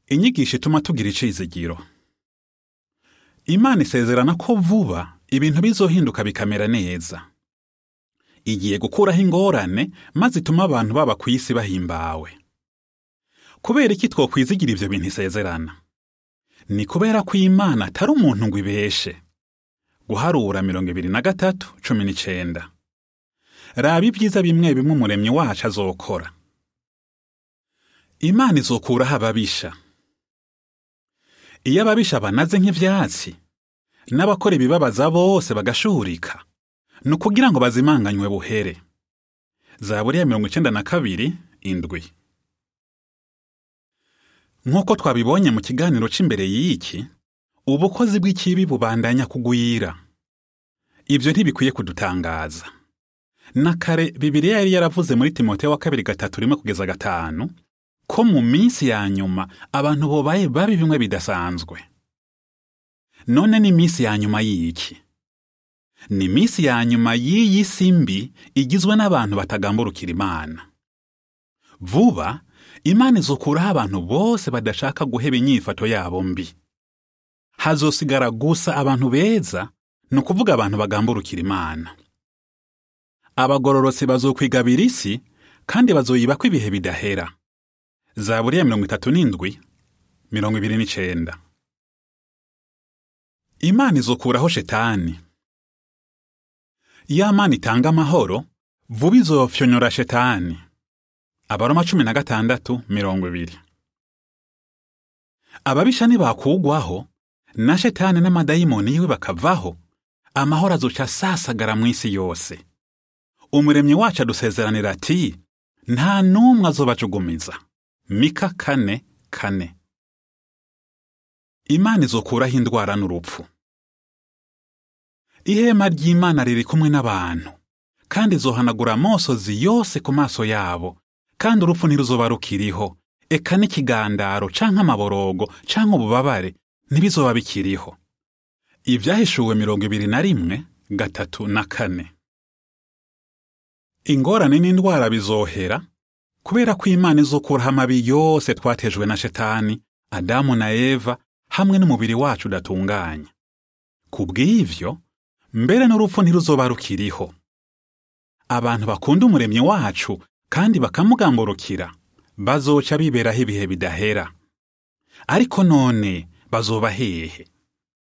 inyigisho ituma tugira icizigiro imana isezerana ko vuba ibintu bizohinduka bikamera neza igiye gukuraho ingorane maze ituma abantu baba ku isi bahimbawe kubera iki twokwizigira ivyo bintu isezerana ni kubera ko imana atari umuntu ngo ibeshe guharura mirongo ibiri na gatatu cumi n'icenda raba ibyiza bimwe bimwe umuremyi wacu azokora imana izokuraho ababisha iyo ababisha banaze nk'ivyatsi n'abakora ibibabaza bose bagashurika ni ukugira ngo bazimanganywe buhere zaburi ya mirongo icenda na kabiri indwi nk'uko twabibonye mu kiganiro c'imbere y'iki ubukozi bw'ikibi bubandanya kugwira ibyo ntibikwiye kudutangaza na kare bibiliya yari yaravuze muri timoteyo wa kabiri gatatu rimwe kugeza gatanu ko mu minsi ya nyuma abantu bobaye babi bimwe bidasanzwe none ni iminsi ya nyuma y'iki ni iminsi ya nyuma y'iyi si mbi igizwe n'abantu batagamburukira imana vuba imana izokuraho abantu bose badashaka guheba inyifato yabo mbi hazosigara gusa abantu beza ni ukuvuga abantu bagamburukira imana abagororotsi bazokwigabira isi kandi bazoyibako ibihe bidahera zaburi ya mirongo itatu n'indwi mirongo ibiri n'icenda imana izokuraho shetani ya mana itanga amahoro vuba izofyonyora shetani abaroma cumi na gatandatu mirongo ibiri ababisha nibakugwaho na shetani n'amadayimoni yiwe bakavaho amahoro azoca asasagara mu isi yose umuremyi wacu adusezeranira ati nta n'umwe azobajugumiza mika kane kane imana izokuraho indwara n'urupfu ihema ry'imana riri kumwe n'abantu kandi izohanagura amosozi yose ku maso yabo kandi urupfu ntiruzoba rukiriho eka n'ikigandaro canke amaborogo canke ububabare ntibizoba bikiriho ibyahishuwe mirongo ibiri na rimwe gatatu na kane ingorane n'indwara bizohera kubera ko imana izokuraho amabi yose twatejwe na shetani adamu na eva hamwe n'umubiri wacu udatunganye ku bw'ivyo mbere n'urupfu ntiruzoba rukiriho abantu bakunda umuremyi wacu kandi bakamugamburukira bazoca biberaho ibihe bidahera ariko none bazoba hehe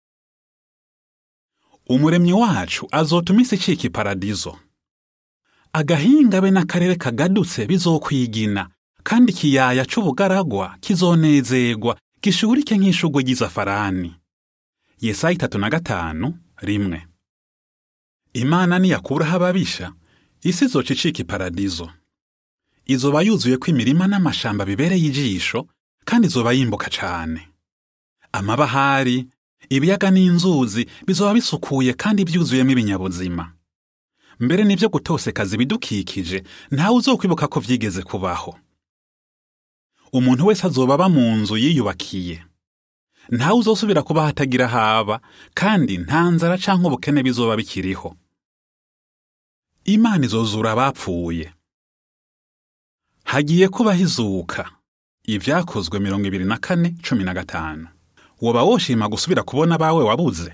umuremyi wacu azotuma isi icika iparadizo agahinga be n'akarere kagadutse bizokwigina kandi ikiyaya c'ubugaragwa kizonezegwa gishurike nk'ishugwe ry'izafarani yesaya itatu na gatanu rimwe imana niyakuraho ababisha isi izoca icika iparadizo izoba yuzuyeko imirima n'amashamba bibereye ijisho kandi izoba yimbuka cane amabahari ibiyaga n'inzuzi bizoba bisukuye kandi byuzuyemo ibinyabuzima mbere n'ivyo gutosekaza ibidukikije ntawe uzokwibuka ko vyigeze kubaho umuntu wese azoba aba mu nzu yiyubakiye ntawe uzosubira kuba hatagira haba kandi nta nzara canke ubukene bizoba bikiriho imana izozura abapfuye hagiye kubaho izuka ivyakozwe mirongo ibiri na kane cumi na gatanu woba woshima gusubira kubona abawe wabuze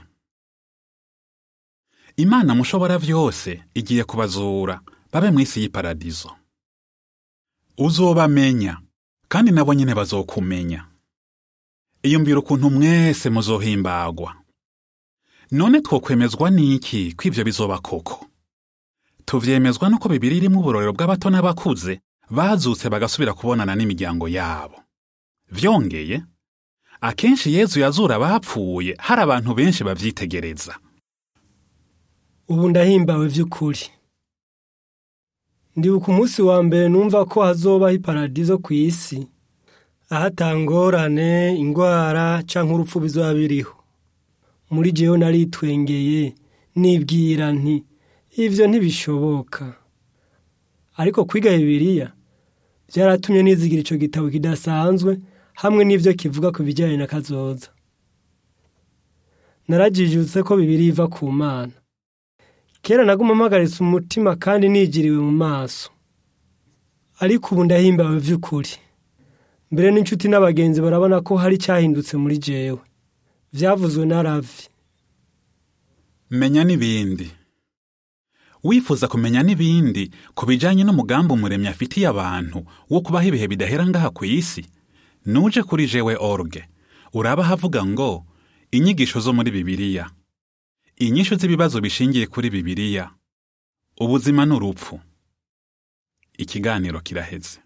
imana mushobora vyose igiye kubazura babe mw'isi y'iparadizo uzobamenya kandi nabo nyene bazokumenya iyumvira ukuntu mwese muzohimbagwa none twokwemezwa n'iki ko ivyo bizoba koko tuvyemezwa nuko bibiri irimwo uburorero bw'abato n'abakuze bazutse bagasubira kubonana n'imiryango yabo vyongeye akenshi yezu yazura abapfuye hari abantu benshi bavyitegereza ubu ndahimbawe vy'ukuri ndibuka umunsi wa mbere numva ko hazobaho iparadizo ku isi aho atangorane ingwara canke urupfu bizoba biriho muri jewe naritwengeye nibwira nti ivyo ntibishoboka ariko kwiga bibiliya vyaratumye nizigira ico gitabo kidasanzwe hamwe n'ivyo kivuga ku bijyanye na kazoza narajijutse ko bibiliya iva ku mana kera naguma mpagaritse umutima kandi nigiriwe mu maso ariko ubu ndahimbawe vy'ukuri mbere n'inshuti n'abagenzi barabona ko hari icyahindutse muri jewe byavuzwe na ravi menya n'ibindi wifuza kumenya n'ibindi ku bijyanye n'umugambi umuremyi afitiye abantu wo kubaho ibihe bidahera ngaha ku isi nuje kuri jewe orge uraba havuga ngo inyigisho zo muri bibiliya inyishu z'ibibazo bishingiye kuri bibiliya ubuzima n'urupfu ikiganiro kiraheze